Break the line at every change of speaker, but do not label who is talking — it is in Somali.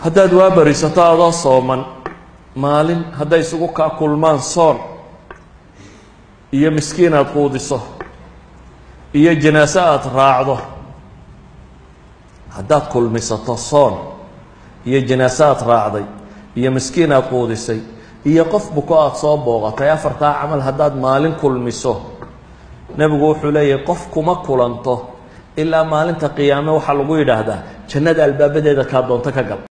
haddaad waa barisato adoo sooman maalin hadday isugu kaa kulmaan soon iyo miskiin aada quudiso iyo janaaso aada raacdo haddaad kulmisato soon iyo janaaso aada raacday iyo miskiin aada quudisay iyo qof buko aada soo booqatay afartaa camal haddaad maalin kulmiso nebigu wuxuu leeyahay qof kuma kulanto ilaa maalinta qiyaame waxaa lagu yidhaahdaa jannada albaabadeeda kaa doonto ka gal